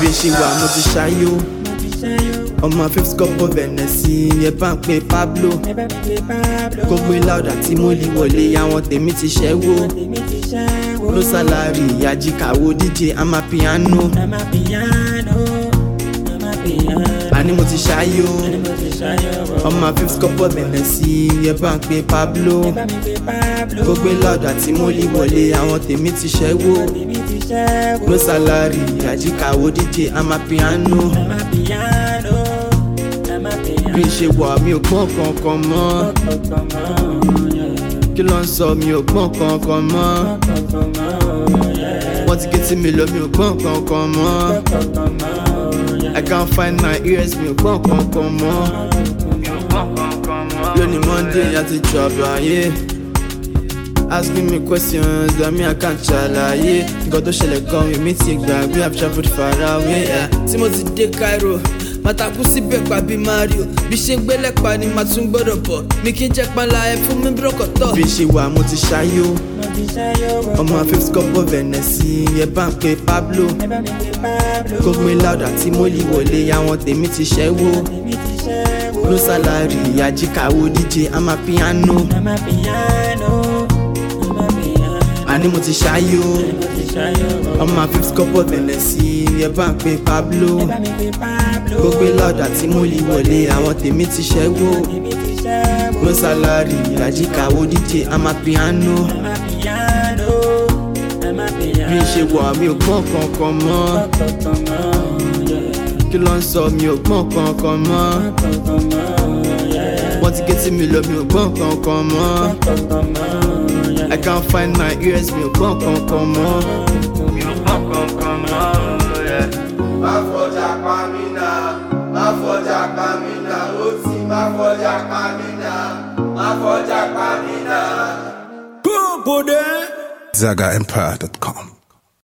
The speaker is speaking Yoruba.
bí ṣe wà mo ti ṣayó ọmọ fifth cup of Hennessy yẹn bá ń pe Pablo kó gbé láùdà tí mo lè wọlé àwọn tèmi ti ṣẹ́wó no salary àjìkàwó DJ amapiano àní mo ti ṣayó ọmọ fifth cup of Hennessy yẹn bá ń pe Pablo kó gbé láùdà tí mo lè wọlé àwọn tèmi ti ṣẹ́wó no salary àjìkàwó DJ amapiano bí ṣe wà mí ò gbọ́n kankan mọ́ kí ló ń sọ mi ò gbọ́n kankan mọ́ wọ́n ti ké tí mi lọ mi ò gbọ́n kankan mọ́ I can't find my ears mi ò gbọ́n kankan mọ́ lónìí Monday àti jọ̀bọ̀ ayé asking me questions àmì àkànṣe àlàyé nǹkan tó ṣẹlẹ̀ gan èmi ti gbàgbé I've travelled far away yeah. tí mo ti dé Cairo màtàkù síbẹ̀ pa bí Mario bí ṣe ń gbélé pa ni màá tún gbọ́dọ̀ bọ̀ mi kì í jẹ́ panla ẹ fún mi bírọ̀kọ̀tọ̀. bí ṣe wà mo ti ṣayó ọmọ fifth cup of Hennessy yẹn bá ń pe Pablo kó gbé láùdà tí mo lè wọlé àwọn tèmi ti ṣẹ́wó no salary àjìkàwó DJ amapiano àní mo ti ṣayó ọmọ fifth cup of Hennessy yẹn bá ń pe Pablo kó gbé láùdà tí mo lè wọlé àwọn tèmi ti ṣẹ́wó no salary àjìkàwó DJ amapiano bí ṣe wà mí ò gbọ́n kankan mọ́ kí ló ń sọ mi ò gbọ́n kankan mọ́ wọ́n ti ké tí mi lọ mi ò gbọ́n kankan mọ́ I can't find my ears mi ò gbọ́n kankan mọ́ mi ò gbọ́n kankan mọ́. má fọjà pa mí náà má fọjà pa mí náà ó ti má fọjà pa mí náà má fọjà pa mí náà. ZagaEmpire.com.